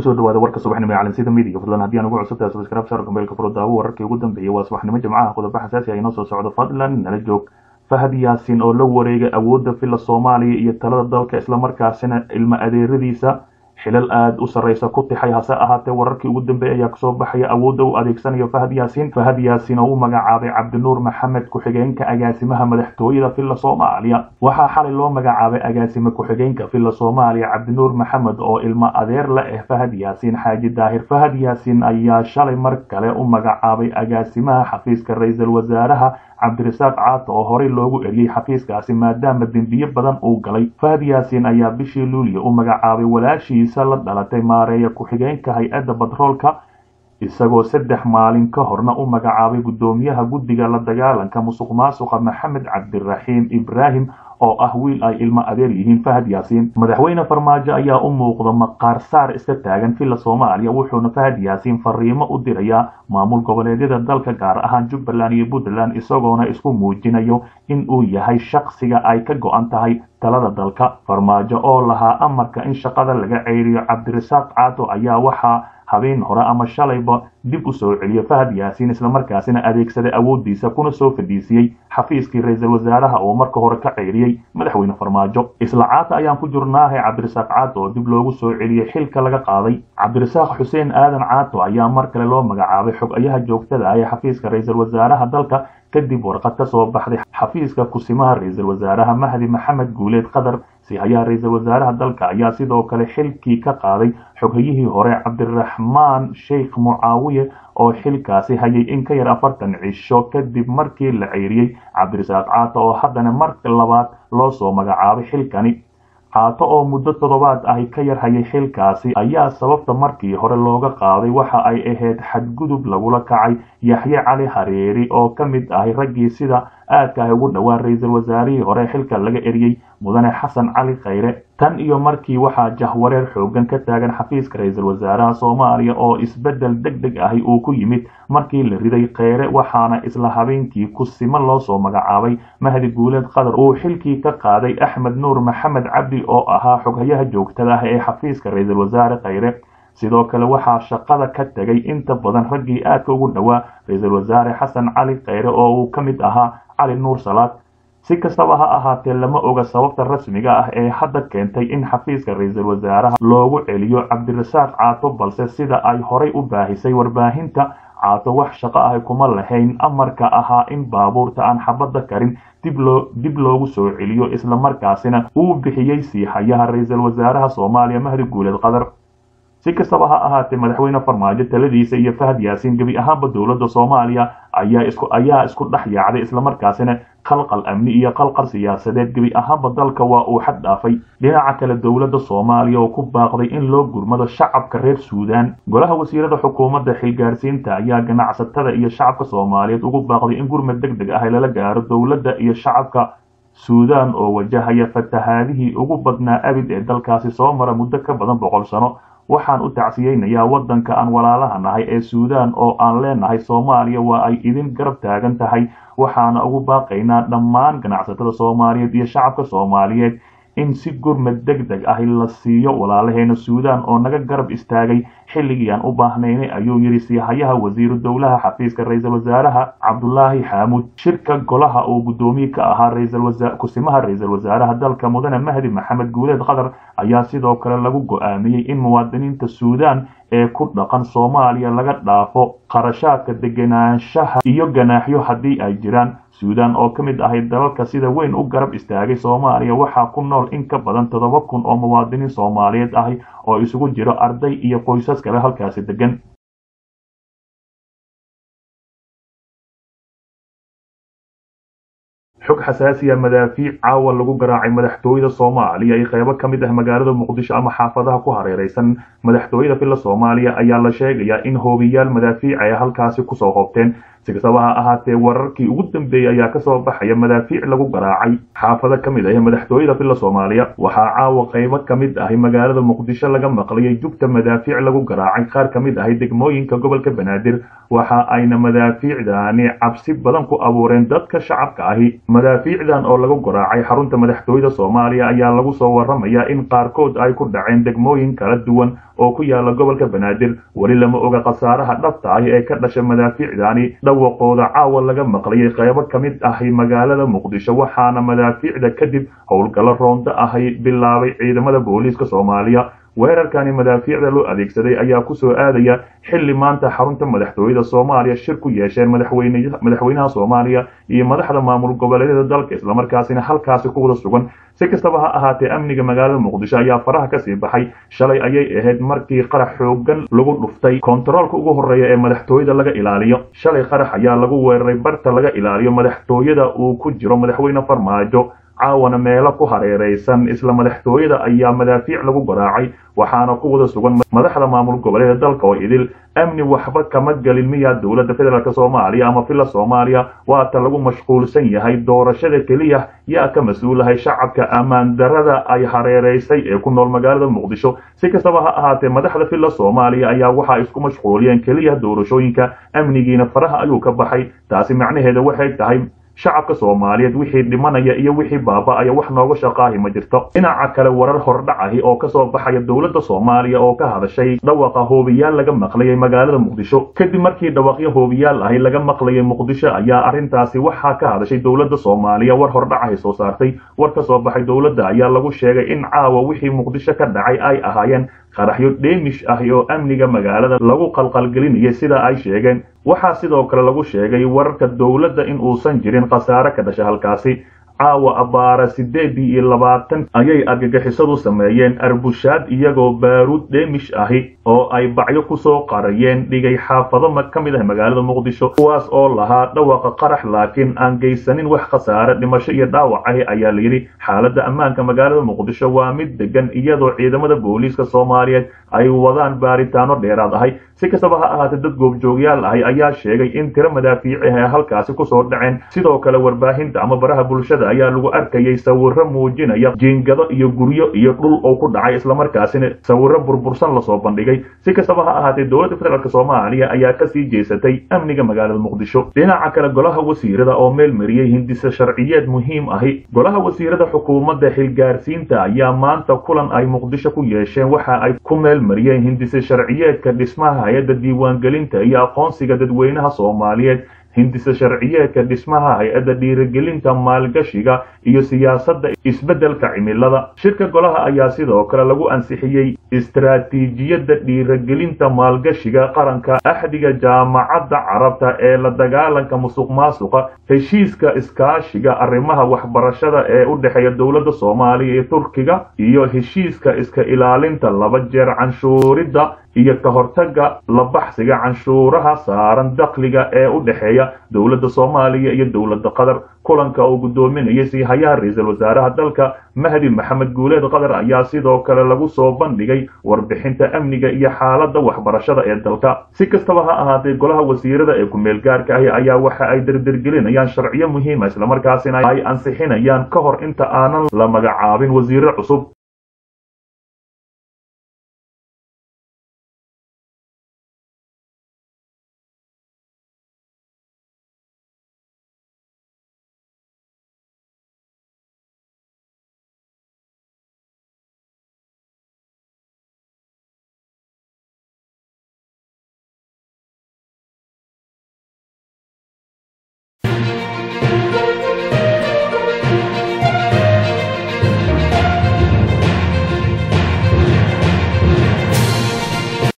kusoo dhawaada warka subaxnimo ee calansida midiga fadlan haddii aan ugu cusubtahay subscribe share gambeelka furo daawo wararkii ugu dambeeyay waa subaxnimo jimcaha qodobo xasaasi ah inoo soo socdo fadlan nala joog fahad yaasin oo la wareegay awoodda filla soomaaliya iyo talada dalka islamarkaasina ilmo adeeradiisa xilal aada u sarreysa ku tixay hase ahaatee wararkii ugu dambeeyay ayaa kasoo baxaya awoodda u adeegsanayo fahad yaasin fahad yaasin oo u magacaabay cabdinuur maxamed ku-xigeenka agaasimaha madaxtooyada filla soomaaliya waxaa xalay loo magacaabay agaasime ku-xigeenka filla soomaaliya cabdinuur maxamed oo ilmo adeer la ah fahad yaasin xaaji daahir fahad yaasin ayaa shalay mar kale u magacaabay agaasimaha xafiiska ra-iisul wasaaraha cabdirasaaq caato oo horey loogu eriyey xafiiskaasi maadaama dembiye badan uu galay fahad yaasin ayaa bishii luuliya u magacaabay walaashiisa la dhalatay maareeya ku-xigeenka hay-adda batroolka isagoo saddex maalin ka horna u magacaabay guddoomiyaha guddiga la dagaalanka musuq maasuqa maxamed cabdiraxiim ibraahim oo ah wiil ay ilmo adeer yihiin fahad yaasiin madaxweyne farmaajo ayaa u muuqda maqaar saar iska taagan filla soomaaliya wuxuuna fahad yaasiin fariimo u dirayaa maamul goboleedyada dalka gaar ahaan jubbaland iyo puntland isagoona isku muujinayo in uu yahay shaqsiga ay ka go-an tahay talada dalka farmaajo oo lahaa amarka in shaqada laga ceyriyo cabdirasaaq caato ayaa waxaa habeen hore ama shalayba dib u soo celiyo fahad yaasiin islamarkaasina adeegsaday awooddiisa kuna soo fadhiisiyey xafiiskii ra-iisul wasaaraha oo marka hore ka ceyriyey madaxweyne farmaajo isla caata ayaan ku jirnaahay cabdirasaaq caato oo dib loogu soo celiyey xilka laga qaaday cabdirasaaq xuseen aadan caato ayaa mar kale loo magacaabay xog-ayaha joogtada ah ee xafiiska ra-iisul wasaaraha dalka kadib warqad ka soo baxday xafiiska kusimaha ra-iisul wasaaraha mahdi maxamed guuleed qadar sihayaha ra-iisul wasaaraha dalka ayaa sidoo kale xilkii ka qaaday xoghayihii hore cabdiraxmaan sheikh mucaawiye oo xilkaasi hayay in ka yar afartan cisho kadib markii la ceyriyey cabdirasaaq caato oo haddana mar labaad loo soo magacaabay xilkani caato oo muddo toddobaad ahi ka yar hayay xilkaasi ayaa sababta markii hore looga qaaday waxa ay ahayd xadgudub lagula kacay yaxye cali hareeri oo ka mid ahay raggii sida aadka ah ugu dhowaan ra-iisul wasaarihii hore xilka laga eriyey mudane xasan cali khayre tan iyo markii waxaa jahwareer xoogan ka taagan xafiiska ra-iisul wasaaraha soomaaliya oo isbeddel deg deg ahi uu ku yimid markii la riday kheyre waxaana isla habeenkii kusimo loo soo magacaabay mahdi guuleed qadar uu xilkii ka qaaday axmed nuur maxamed cabdi oo ahaa xoghayaha joogtada ah ee xafiiska ra-iisul wasaare kheyre sidoo kale waxaa shaqada ka tegay inta badan raggii aadka ugu dhowaa ra-iisul wasaare xasan cali kheyre oo uu ka mid ahaa cali nuur salaad si kastaba ha ahaatee lama oga sababta rasmiga ah ee hadda keentay in xafiiska ra-iisul wasaaraha loogu celiyo cabdirasaaq caato balse sida ay horay u baahisay warbaahinta caato wax shaqo ah kuma lahayn amarka ahaa in baabuurta aan xabadda karin dib loogu soo celiyo islamarkaasina uu bixiyey siihayaha ra-iisul wasaaraha soomaaliya mahdi guuleed qadar si kastaba ha ahaatee madaxweyne farmaajo taladiisa iyo fahad yaasiin gebi ahaanba dowladda soomaaliya ayaa isku dhex yaacday islamarkaasina qalqal amni iyo qalqal siyaasadeed gebi ahaanba dalka waa uu xad dhaafay dhinaca kale dowladda soomaaliya oo ku baaqday in loo gurmado shacabka reer suudaan golaha wasiirada xukuumadda xilgaarsiinta ayaa ganacsatada iyo shacabka soomaaliyeed ugu baaqday in gurmad deg deg ah lala gaaro dowladda iyo shacabka suudaan oo wajahaya fatahaadihii ugu badnaa abid ee dalkaasi soo mara muddo ka badan boqol sano waxaan u tacsiyeynayaa waddanka aan walaalaha nahay ee suudaan oo aan leenahay soomaaliya waa ay idin garab taagan tahay waxaana ugu baaqaynaa dhammaan ganacsatada soomaaliyeed iyo shacabka soomaaliyeed in si gurmad deg deg ah la siiyo walaalaheena suudaan oo naga garab istaagay xilligii aan u baahnaynay ayuu yidhi siihayaha wasiiru dowlaha xafiiska ra-iisul wasaaraha cabdulaahi xaamuud shirka golaha uu guddoomiye ka ahaa kusimaha ra-iisul wasaaraha dalka mudane mahdi maxamed guuleed qadar ayaa sidoo kale lagu go-aamiyey in muwaadiniinta suudaan ee ku dhaqan soomaaliya laga dhaafo qarashaadka degenaanshaha iyo ganaaxyo haddii ay jiraan suudaan oo ka mid ahay dalalka sida weyn u garab istaagay soomaaliya waxaa ku nool in ka badan toddoba kun oo muwaadiniin soomaaliyeed ahi oo isugu jiro arday iyo qoysas kale halkaasi degan xog xasaasiya madaafiic caawa lagu garaacay madaxtooyada soomaaliya iyo qeybo ka mid ah magaalada muqdisho ama xaafadaha ku hareereysan madaxtooyada filla soomaaliya ayaa la sheegayaa in hoobiyaal madaafiic ay halkaasi kusoo hoobteen si kastaba ha ahaatee wararkii ugu dambeeyey ayaa kasoo baxaya madaafiic lagu garaacay xaafado ka mid ah madaxtooyada villa soomaaliya waxaa caawa qaybo ka mid ahi magaalada muqdisho laga maqlayay jugta madaafiic lagu garaacay qaar ka mid ahi degmooyinka gobolka banaadir waxa ayna madaafiicdaani cabsi badan ku abuureen dadka shacabka ahi madaafiicdan oo lagu garaacay xarunta madaxtooyada soomaaliya ayaa lagu soo waramayaa in qaarkood ay ku dhaceen degmooyin kala duwan oo ku yaala gobolka banaadir weli lama oga khasaaraha dhabta ahi ee ka dhasha madaafiicdaani dhawaqooda caawa laga maqlayay qaybo ka mid ahi magaalada muqdisho waxaana madaafiicda kadib howlgallo roonto ahi bilaabay ciidamada booliiska soomaaliya weerarkani madaafiicda loo adeegsaday ayaa kusoo aadaya xilli maanta xarunta madaxtooyada soomaaliya shir ku yeesheen madaxweynaha soomaaliya iyo madaxda maamul goboleedyada dalka islamarkaasina halkaasi ku wada sugan si kastaba ha ahaatee amniga magaalada muqdisho ayaa faraha kasii baxay shalay ayay ahayd markii qarax xoogan lagu dhuftay kontaroolka ugu horeeya ee madaxtooyada laga ilaaliyo shalay qarax ayaa lagu weeraray barta laga ilaaliyo madaxtooyada uu ku jiro madaxweyne farmaajo caawana meelo ku hareeraysan isla madaxtooyada ayaa madaafiic lagu garaacay waxaana ku wada sugan madaxda maamul goboleeda dalka oo idil amni waxba kama gelin miyaa dowladda federaalk soomaaliya ama villa soomaaliya waata lagu mashquulsan yahay doorashada keliya yaa ka mas-uulahay shacabka ammaan darada ay hareeraysay ee ku nool magaalada muqdisho si kastaba ha ahaatee madaxda villa soomaaliya ayaa waxaa isku mashquuliyeen keliya doorashooyinka amnigiina faraha ayuu ka baxay taasi macnaheeda waxay tahay shacabka soomaaliyeed wixii dhimanaya iyo wixii baaba-aya wax nooga shaqaahi ma jirto dhinaca kale warar hordhacahi oo kasoo baxaya dowladda soomaaliya oo ka hadashay dhawaqa hoobiyaal laga maqlayay magaalada muqdisho kadib markii dhawaqyo hoobiyaal ahi laga maqlayay muqdisho ayaa arrintaasi waxaa ka hadashay dowladda soomaaliya war hordhacahi soo saartay war ka soo baxay dowladda ayaa lagu sheegay in caawa wixii muqdisho ka dhacay ay ahaayeen qaraxyo dheemish ahi oo amniga magaalada lagu qalqalgelinayay sida ay sheegeen waxaa sidoo kale lagu sheegay wararka dowladda in uusan jirin khasaare ka dhasha halkaasi caawa abbaara siddeedii iyo labaatan ayay argagixisadu sameeyeen arbushaad iyagoo baaruud dheemish ahi oo ay bacyo kusoo qarayeen dhigay xaafado ka mid ah magaalada muqdisho kuwaas oo lahaa dhawaqa qarax laakiin aan geysanin wax khasaare dhimasho iyo dhaawac ahi ayaa layidhi xaaladda ammaanka magaalada muqdisho waa mid degan iyadoo ciidamada booliiska soomaaliyeed ay wadaan baaritaano dheeraad ahay si kastaba ha ahaatee dad goobjoogyaal ahi ayaa sheegay in tiro madaafiici ah halkaasi kusoo dhaceen sidoo kale warbaahinta ama baraha bulshada ayaa lagu arkayay sawiro muujinaya jiingado iyo guryo iyo dhul oo ku dhacay islamarkaasina sawiro burbursan lasoo bandhigay si kastaba ha ahaatee dowladda federaalk soomaaliya ayaa kasii jeesatay amniga magaalada muqdisho dhinaca kale golaha wasiirada oo meel mariyey hindise sharciyeed muhiim ahi golaha wasiirada xukuumadda xilgaarsiinta ayaa maanta kulan ay muqdisho ku yeesheen waxa ay ku meel mariyeen hindise sharciyeedka dhismaha hay-adda diiwaangelinta iyo aqoonsiga dadweynaha soomaaliyeed hindise sharciyeedka dhismaha hay-adda dhiirigelinta maalgashiga iyo siyaasadda isbeddelka cimilada shirka golaha ayaa sidoo kale lagu ansixiyey istaraatiijiyadda dhiirigelinta maalgashiga qaranka axdiga jaamacadda carabta ee la dagaalanka musuq maasuqa heshiiska iskaashiga arrimaha waxbarashada ee u dhexeeya dowladda soomaaliya iyo turkiga iyo heshiiska iska ilaalinta laba jeer canshuuridda iyo ka hortagga la baxsiga canshuuraha saaran dakhliga ee u dhexeeya dowladda soomaaliya iyo dowladda qatar kulanka oo guddoominayay siihayaha ra-iisul wasaaraha dalka mahdi maxamed guuleed qatar ayaa sidoo kale lagu soo bandhigay warbixinta amniga iyo xaaladda waxbarashada ee dalka si kastaba ha ahaatee golaha wasiirada ee ku-meel gaarka ahi ayaa waxa ay derdergelinayaan sharciyo muhiima islamarkaasina ay ansixinayaan ka hor inta aanan la magacaabin wasiiro cusub